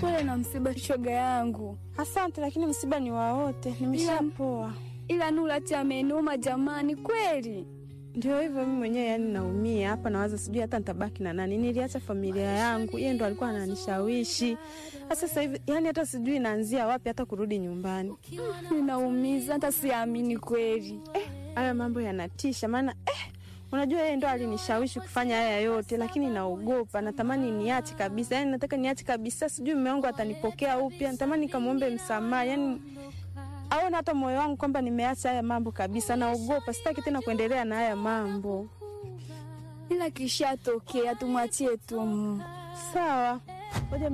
Pole na msiba, shoga yangu. Asante, lakini msiba ni wa wote, nimeshapoa. Ila Nurati amenuma jamani, kweli. Ndio hivyo, mimi mwenyewe yani naumia hapa, nawaza sijui hata nitabaki na nani. Niliacha familia yangu, yeye ndo alikuwa ananishawishi. Sasa hivi yani hata sijui naanzia wapi hata kurudi nyumbani. Ninaumiza, hata siamini kweli. Eh, haya mambo yanatisha, maana eh, unajua yeye ndo alinishawishi kufanya haya yote, lakini naogopa, natamani niache kabisa. Yani nataka niache kabisa, sijui mume wangu atanipokea upya, natamani nikamwombe msamaha, yani aone hata moyo wangu kwamba nimeacha haya mambo kabisa. Naogopa, sitaki tena kuendelea na haya mambo. Ila kishatokea, tumwachie tu Mungu. Sawa, ngoja